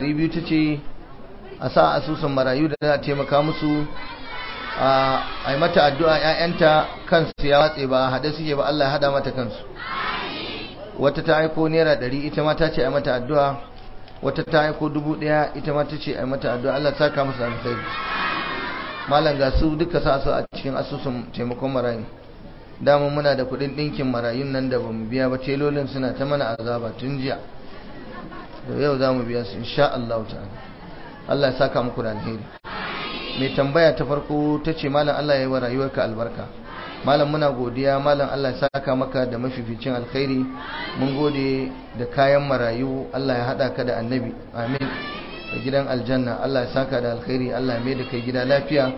biyu ta ce a sa asusun marayu da za a taimaka musu a yi mata addu'a ‘ya'yanta kansu ya watse ba haɗe suke ba Allah ya haɗa mata kansu wata ta aiko naira ɗari ita ma ta ce a yi mata addu'a wata ta aiko dubu ɗaya ita ma ta ce a yi mata addu'a Allah ta kama su alkhairi malam ga su duka sa su a cikin asusun taimakon marayu dama muna da kuɗin ɗinkin marayun nan da bamu biya ba telolin suna ta mana azaba tun jiya da yau za mu biya su insha Allah ta'ala Allah ya saka muku da alheri mai tambaya ta farko ta ce malam Allah ya yi wa rayuwarka albarka malam muna godiya malam Allah ya saka maka da mafificin alkhairi mun gode da kayan marayu Allah ya hada ka da annabi amin da gidan aljanna Allah ya saka da alkhairi Allah ya mai da kai gida lafiya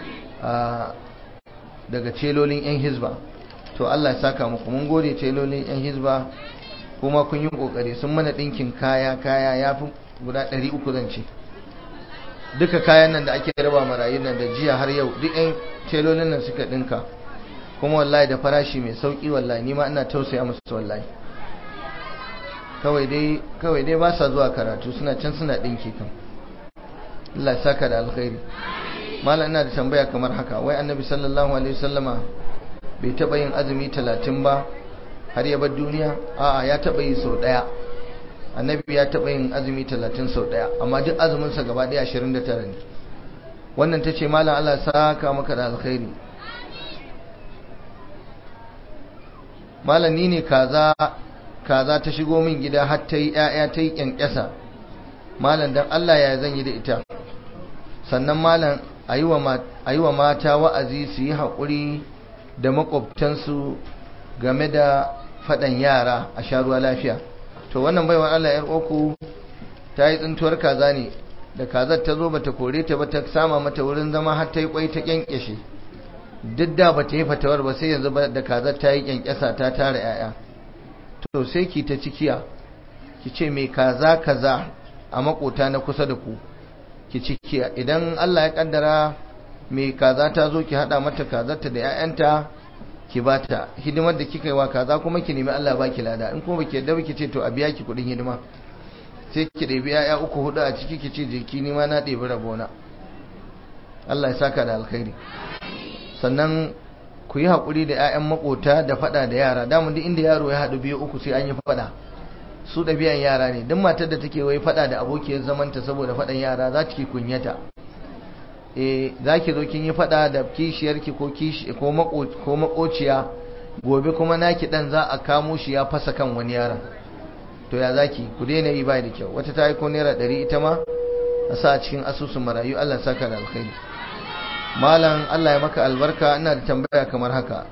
daga celolin yan hizba to Allah ya saka muku mun gode celolin yan hizba kuma kun yi kokari sun mana dinkin kaya kaya yafi guda 300 zan ce duka kayan nan da ake raba marayun nan da jiya har yau duk yan telolin nan suka dinka kuma wallahi da farashi mai sauki wallahi ni ma ina tausaya musu wallahi kawai dai kawai dai ba sa zuwa karatu suna can suna dinki kan Allah ya saka da alkhairi mallam ina da tambaya kamar haka wai annabi sallallahu alaihi wasallama bai taba yin azumi 30 ba har ya bar duniya a'a ya taba yi sau daya annabi ya taɓa yin azumi talatin sau ɗaya amma duk azuminsa gaba ɗaya ashirin da tara ne wannan ta ce malam Allah saka maka da alkhairi malam ni ne kaza kaza ta shigo min gida har ta yi ƴaƴa ta yi ƙyanƙyasa malam dan Allah ya zan yi da ita sannan malam a yi wa mata wa'azi su yi haƙuri da maƙwabtansu game da faɗan yara a sha ruwa lafiya to wannan baiwa Allah yar uku ta yi tsintuwar kaza ne da kazar ta zo bata kore ta ba ta sama mata wurin zama har ta yi kwai ta kyankyashe duk da bata yi fatawar ba sai yanzu da kazar ta yi kyankyasa ta tara yaya to sai ki ta cikiya ki ce mai kaza kaza a makota na kusa da ku ki cikiya idan Allah ya kaddara mai kaza ta zo ki hada mata kazarta da 'ya'yanta ki bata hidimar da kika yi wa kaza kuma ki nemi Allah baki lada in kuma baki yadda baki ce to a biya ki kudin hidima sai ki ɗebi yaya uku hudu a ciki ki ce jiki ni ma na ɗebi rabona Allah ya saka da alkhairi sannan ku yi haƙuri da 'ya'yan makota da faɗa da yara damu duk inda yaro ya haɗu biyu uku sai an yi faɗa su ɗabi'an yara ne duk matar da take wai faɗa da abokiyar zamanta saboda faɗan yara za ta ki kunyata e za ki zo kin yi fada da kishiyarki ko kishi ko makociya gobe kuma naki dan za a kamo shi ya fasa kan wani yaron to ya zaki ku daina yi bai da kyau wata ta yi ko naira ɗari ita ma a sa a cikin asusun marayu Allah ya saka da alkhairi malam Allah ya maka albarka ina da tambaya kamar haka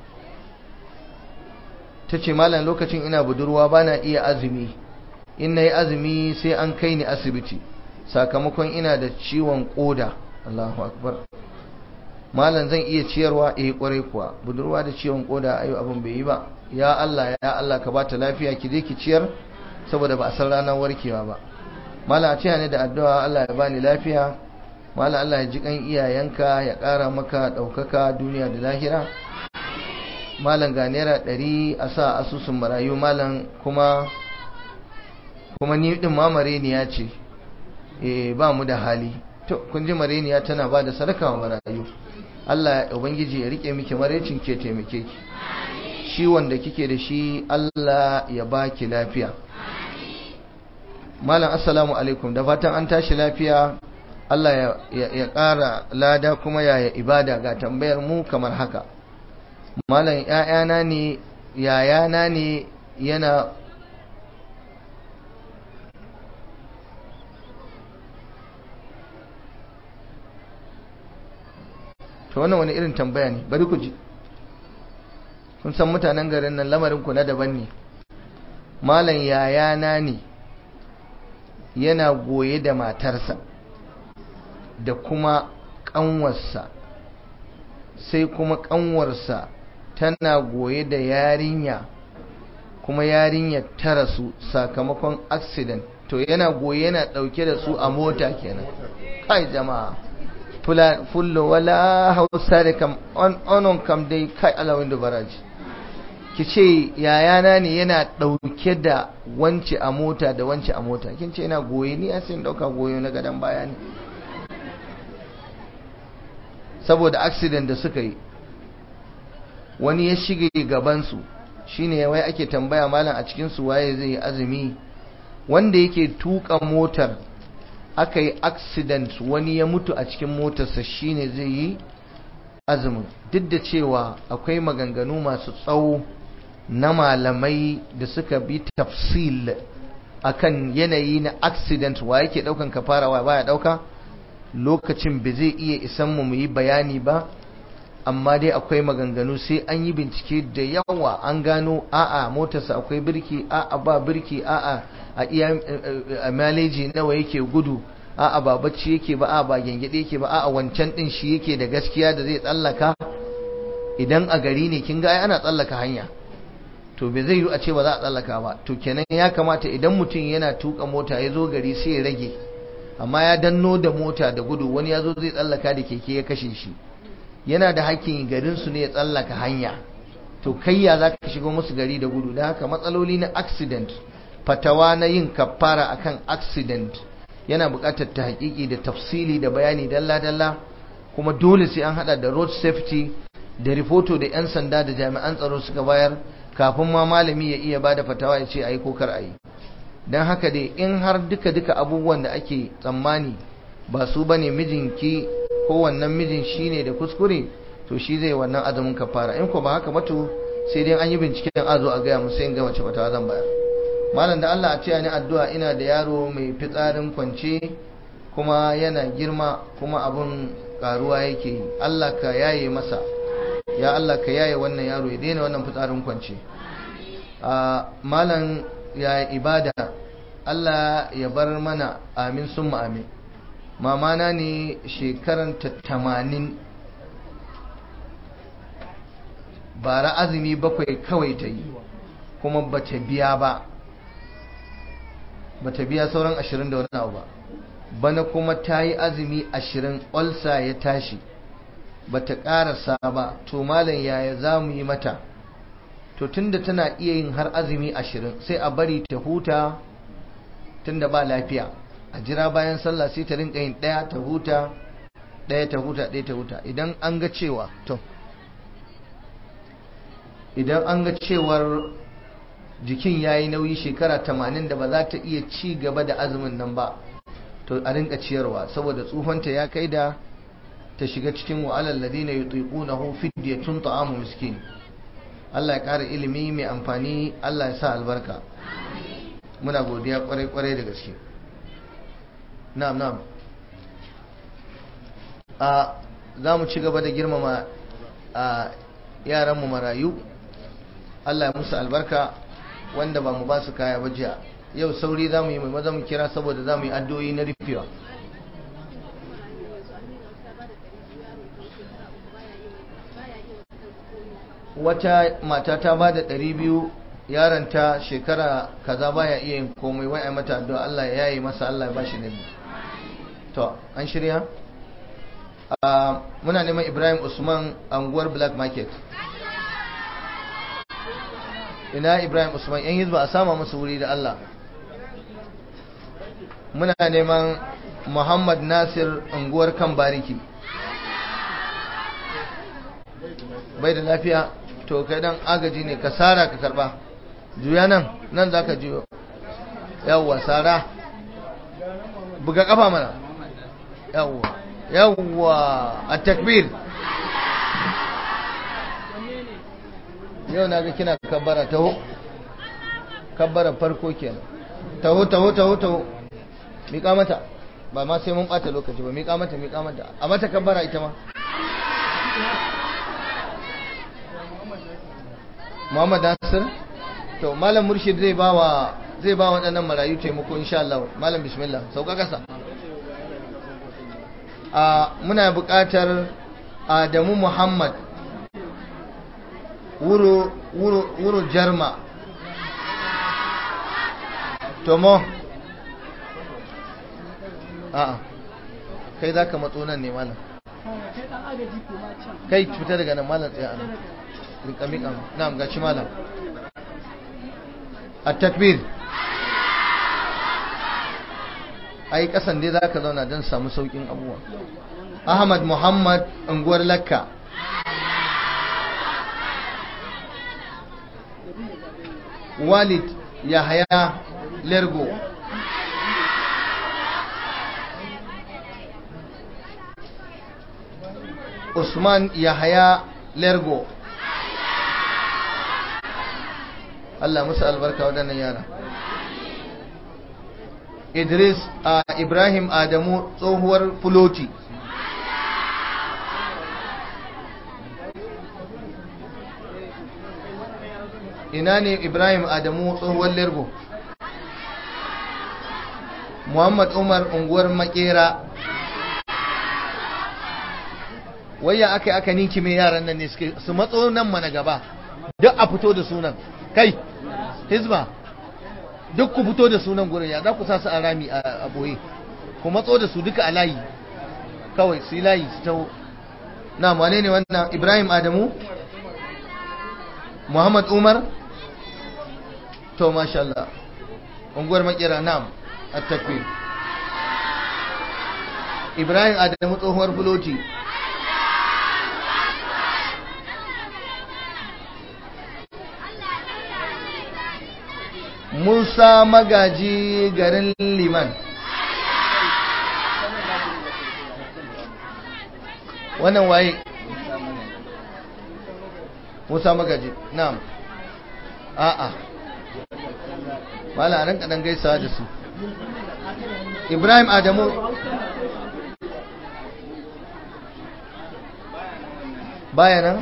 ta ce malam lokacin ina budurwa bana iya azumi in na yi azumi sai an kai ni asibiti sakamakon ina da ciwon koda Allahu akbar malam zan iya ciyarwa eh kwarai kuwa budurwa da ciwon koda ayo abin bai yi ba ya Allah ya Allah ka bata lafiya ki je ki ciyar saboda ba a san ranar warkewa ba malam a ce ne da addu'a Allah ya bani lafiya malam Allah ya ji kan iyayenka ya ƙara maka ɗaukaka duniya da lahira malam ga naira ɗari a sa asusun marayu malam kuma kuma ni ɗin ma mareniya ce eh ba mu da hali to kun ji mareniya tana ba da sadaka wa marayu Allah ya ubangiji ya rike miki marecin ke taimake ki shi wanda kike da shi Allah ya baki lafiya malam assalamu alaikum da fatan an tashi lafiya Allah ya ƙara lada kuma yaya ibada ga tambayar mu kamar haka malam ‘ya'yana ne yayana ne yana to wannan wani irin tambaya ne bari ku ji kun san mutanen garin nan lamarin ku na daban ne malam yayana ne yana goye da matarsa da kuma ƙanwarsa sai kuma ƙanwarsa tana goye da yarinya kuma yarinya ta rasu sakamakon accident to yana goye yana ɗauke da su a mota kenan kai jama'a fullo wala hausa da kam onon kam dai kai alawin da baraji ki ce yayana ne yana ɗauke da wance a mota da wance a mota kin ce yana goye ni a sai ɗauka goyo na gadon baya ne saboda accident da suka yi wani ya shige gabansu shine wai ake tambaya malam a cikinsu waye zai yi azumi wanda yake tuka motar aka yi accident wani ya mutu a cikin motarsa shine zai yi azumin duk da cewa akwai maganganu masu tsawo na malamai da suka bi tafsil akan yanayi na accident wa yake daukan kafara wa baya dauka lokacin ba zai iya isan mu yi bayani ba amma dai akwai maganganu sai an yi bincike da yawa an gano a'a motarsa akwai birki a'a ba birki a'a a iya a maleji nawa yake gudu a'a ba bacci yake ba a'a ba gengede yake ba a'a wancan din shi yake da gaskiya da zai tsallaka idan a gari ne kin ga ai ana tsallaka hanya to bai zai yi a ce ba za a tsallaka ba to kenan ya kamata idan mutum yana tuka mota ya zo gari sai ya rage amma ya danno da mota da gudu wani ya zo zai tsallaka da keke ya kashe shi yana da hakkin garin su ne ya tsallaka hanya to kai ya za ka shigo musu gari da gudu da haka matsaloli na accident fatawa na yin kafara akan accident yana buƙatar ta haƙiƙi da tafsili da bayani dalla-dalla kuma dole sai an hada da road safety da rifoto da 'yan sanda da jami'an tsaro suka bayar kafin ma malami ya iya bada fatawa ya ce a yi ko kar a yi don haka dai in har duka-duka abubuwan da ake tsammani ba su ba ne mijinki ko wannan mijin shi ne da kuskure to shi zai wannan azumin kafara in ko ba haka mato sai dai an yi binciken azo a gaya musu in ga mace fatawa zan bayar malam da Allah a ce ni addu'a ina da yaro mai fitsarin kwance kuma yana girma kuma abun karuwa yake yi Allah ka yaye masa ya Allah ka yaye wannan yaro ya daina wannan fitsarin kwance a malam ya ibada Allah ya bar mana amin summa amin mamana ne shekaran ta tamanin bara azumi bakwai kawai ta yi kuma bata biya ba bata biya sauran ashirin da wani abu ba bana kuma ta yi azumi ashirin olsa ya tashi bata karasa ba to malam yaya za mu yi mata to tunda tana iya yin har azumi ashirin sai a bari ta huta tunda ba lafiya a jira bayan sallah sai ta rinka yin ɗaya ta huta ɗaya ta huta ɗaya ta huta idan an ga cewa to idan an ga cewar jikin ya yi nauyi shekara tamanin da ba za ta iya ci gaba da azumin nan ba to a rinka ciyarwa saboda tsufanta ya kai da ta shiga cikin wa'alar ladina yutiqunahu fidyatun ta'amu miskin Allah ya ƙara ilimi mai amfani Allah ya sa albarka muna godiya kwarai kwarai da gaske na'am na'am a za mu ci gaba da girmama a yaranmu marayu Allah ya musu albarka wanda ba mu ba su kaya ba jiya yau sauri za mu yi mai maza mu kira saboda za mu yi addu'o'i na rufewa wata mata ta ba da ɗari biyu yaranta shekara kaza baya iya yin komai wai a mata addu'a Allah ya yayi masa Allah ya bashi nabi to an shirya muna neman Ibrahim Usman anguwar Black Market ina Ibrahim Usman yan hizba a sama masa wuri da Allah muna neman Muhammad Nasir unguwar kan bariki bai da lafiya to kai dan agaji ne ka sara ka karba juya nan nan za ka juyo yawwa sara buga kafa mana yawwa yawwa a takbir yau na ga kina kabbara taho kabbara farko kenan taho taho taho taho miƙa mata ba ma sai mun ɓata lokaci ba miƙa mata miƙa mata a mata kabbara ita ma Muhammad Nasir to malam murshid zai ba wa zai ba waɗannan marayu taimako insha Allah malam bismillah sauka kasa a muna buƙatar Adamu Muhammad wuro wuro wuro jarma tomo a'a kai zaka matso nan ne malam kai fita daga nan malam tsaya nan rika mika na'am ga shi malam at-takbir ai kasan dai zaka zauna don samu saukin abubuwa Ahmad Muhammad unguwar Lakka Walid Yahaya Lergo Usman Yahaya Lergo Allah musu albarka waɗannan yara Idris a Ibrahim Adamu tsohuwar Fuloti ina ne Ibrahim Adamu tsohuwar Lergo Muhammad Umar unguwar Makera wayya aka aka ninki mai yaran nan ne suke su matso nan mana gaba duk a fito da sunan kai hizba duk ku fito da sunan gurin ya za ku sa su a rami a boye ku matso da su duka a layi kawai su yi layi su taho na wane ne wannan ibrahim adamu muhammad umar to masha Allah unguwar makera nam a takbir ibrahim adamu tsohuwar buloti Musa magaji garin Liman. Wannan waye? Musa magaji, na'am. A'a. Wala nan kadan gaisawa da su. Ibrahim Adamu baya nan?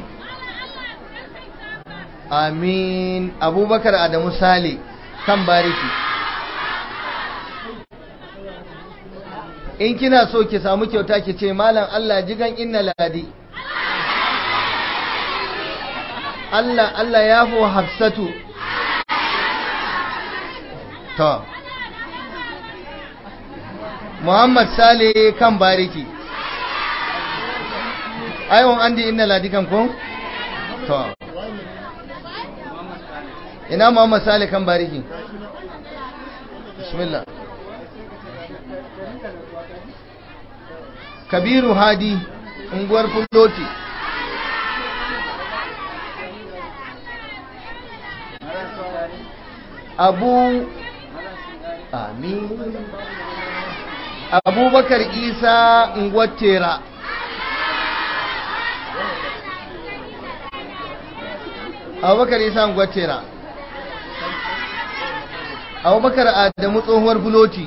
Amin. Abubakar Adamu Sale. kan bariki in kina so ki samu kyauta ki ce malam Allah jigan inna ladi Allah Allah ya fi hafsatu to Muhammad Sale kan bariki aiwon andi inna ladi kan ko to ina Muhammad Sale kan bariki bismillah Kabiru Hadi unguwar Fuloti Abu Amin Abubakar Isa unguwar Tera Abubakar Isa unguwar Tera abubakar adamu tsohuwar buloti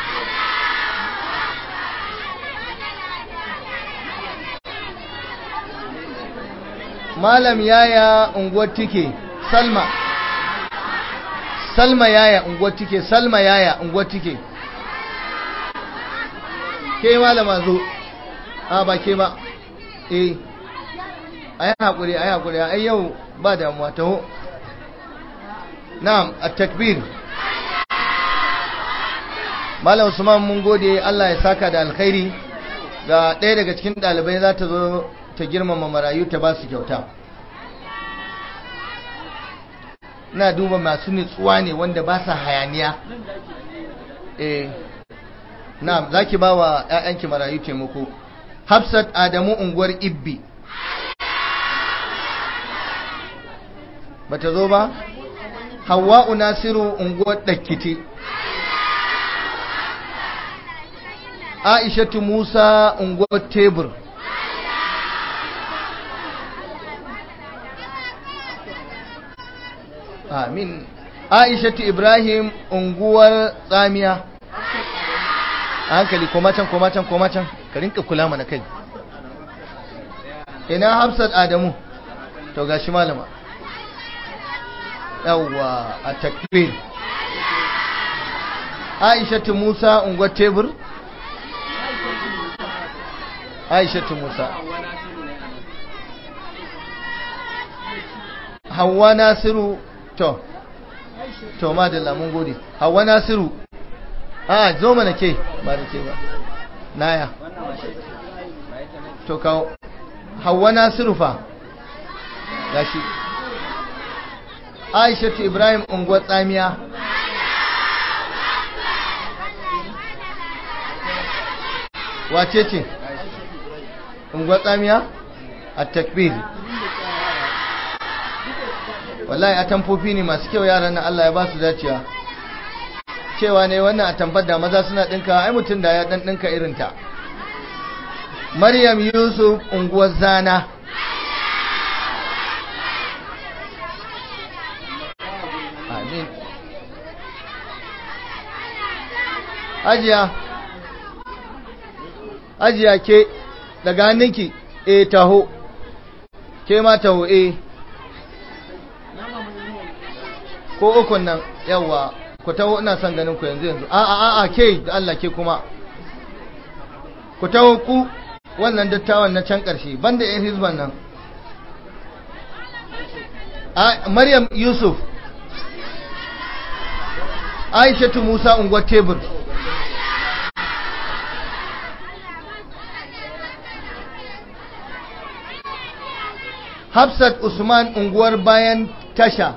malam yaya unguwar tike salma salma yaya unguwar tike salma yaya unguwar tike ke malama zo a ba ke ba eh a yi haƙuri a yi haƙuri a yau ba damuwa taho na'am a takbir Malam Usman mun gode Allah ya saka da alkhairi ga ɗaya daga cikin ɗalibai za ta zo ta girmama marayu ta ba su kyauta. Ina duba masu nutsuwa ne wanda ba sa hayaniya. Eh, na za ki ba wa ‘ya'yanki marayu taimako. Hafsat Adamu unguwar Ibbi. Ba ta zo ba? Hawwa'u Nasiru unguwar Ɗakkiti. Aishatu Musa unguwar tebur Amin Aishatu Ibrahim unguwar tsamiya hankali koma can koma can koma can ka rinka kula mana kai ina Hafsat Adamu to gashi malama yawwa a takbir Aishatu Musa unguwar tebur aishatu musa hawa nasiru to to ma da lamun gode hawa nasiru a zo mana ke ba da ke ba naya to kawo hawa nasiru fa gashi aishatu ibrahim unguwar tsamiya wace ce unguwar tsamiya a takbir wallahi a tamfofi ne masu kyau yaran nan Allah ya ba su dacewa cewa ne wannan a tambar da maza suna ɗinka ai mutum da ya ɗan ɗinka irinta maryam yusuf unguwar zana amin ajiya ajiya ke daga hannunki e taho ke ma taho e ko ukun nan yawa ku taho ina son ganin ku yanzu yanzu a a a ke da Allah ke kuma ku taho ku wannan dattawan na can ƙarshe banda yan hizban nan Maryam Yusuf Aishatu Musa unguwar tebur Hafsat Usman unguwar bayan tasha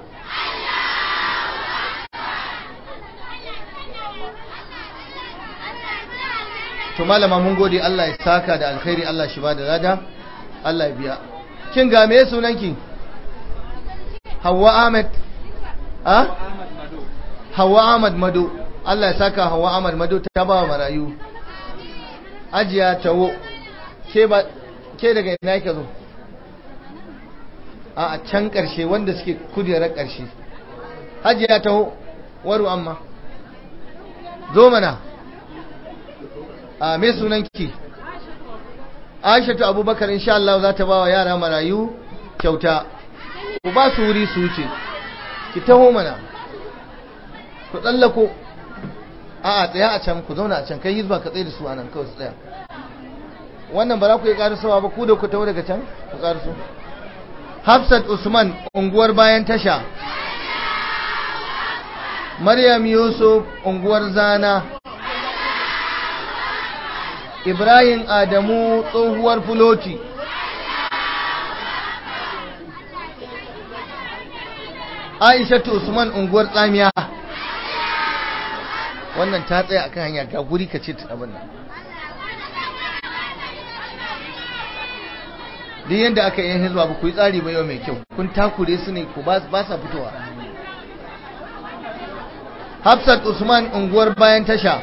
to malama mun gode Allah ya saka da alkhairi Allah shi ba da lada Allah ya biya kin ga me sunanki Hawwa Ahmed ha Hawwa Ahmad Mado Allah ya saka Hawwa Ahmad Mado ta ba marayu ajiya tawo ke ba ke daga ina yake zo a can karshe wanda suke kujerar karshe hajiya taho waru amma zo mana a me sunanki aishatu abubakar insha Allah za ta ba wa yara marayu kyauta ku ba su wuri su wuce ki taho mana ku tsallako a a tsaya a can ku zauna a can kai hizba ka tsaye da su a nan kawai su tsaya wannan ba za ku yi karasawa ba ku da ku taho daga can ku karaso hafsat usman unguwar bayan tasha maryam yusuf unguwar zana Ibrahim Adamu tsohuwar fuloti Aishatu Usman unguwar tsamiya wannan ta tsaya akan hanya ga guri ka ce ta abin nan duk yadda aka yi hizba ba ku yi tsari ba yau mai kyau kun takure su ne ku ba sa fitowa Hafsat Usman unguwar bayan tasha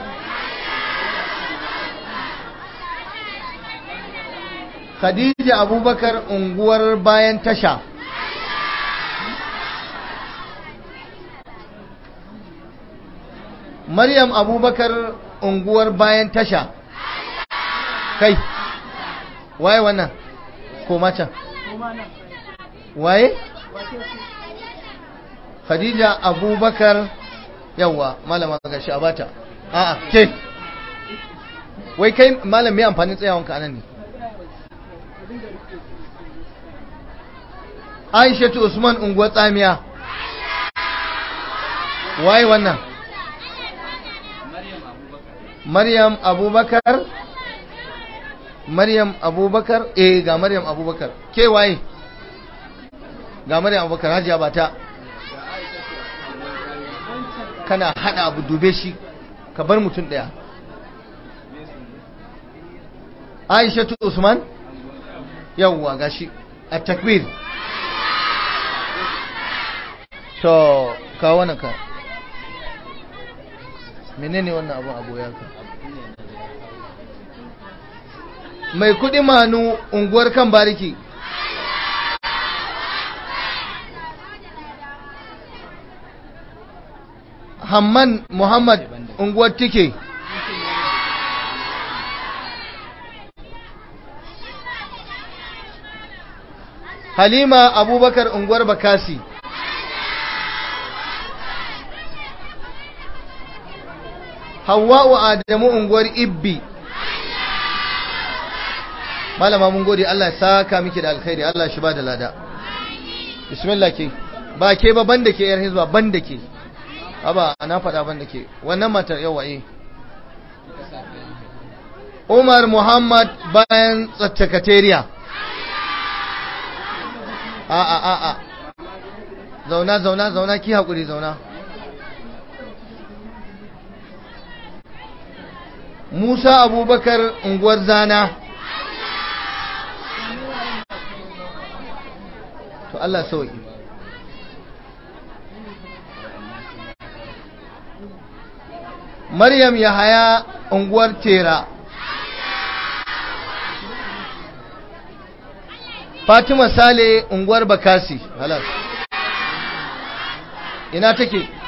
Khadija Abubakar unguwar bayan tasha. Maryam Abubakar unguwar bayan tasha. Kai, waye wannan? Koma can. Waye? Khadija Abubakar yawwa malama gashi a bata. A'a, ke. Wai kai malam mai amfanin tsayawanka anan ne. Aishatu Usman unguwar tsamiya. Waye wannan? Maryam Abubakar. Maryam Abubakar. Eh ga Maryam Abubakar. Ke waye? Ga Maryam Abubakar hajiya ba ta. Kana hada abu dube shi ka bar mutum daya. Aishatu Usman? Yawwa gashi. A takbir. to kawo wannan ka menene wannan abu abu ya ka mai kudi manu unguwar kan bariki hamman muhammad unguwar tike halima abubakar unguwar bakasi Hawwa'u Adamu unguwar Ibbi Malama mun gode Allah ya saka miki da alkhairi Allah shi ba da lada Bismillah ke ba ke ba banda ke yar hizba banda ke aba ana faɗa banda ke wannan matar yawa eh Umar Muhammad bayan tsattakatariya a a a a zauna zauna zauna ki haƙuri zauna musa abubakar unguwar zana to allah sauki maryam yahaya unguwar tera fatima sale unguwar bakasi halas ina take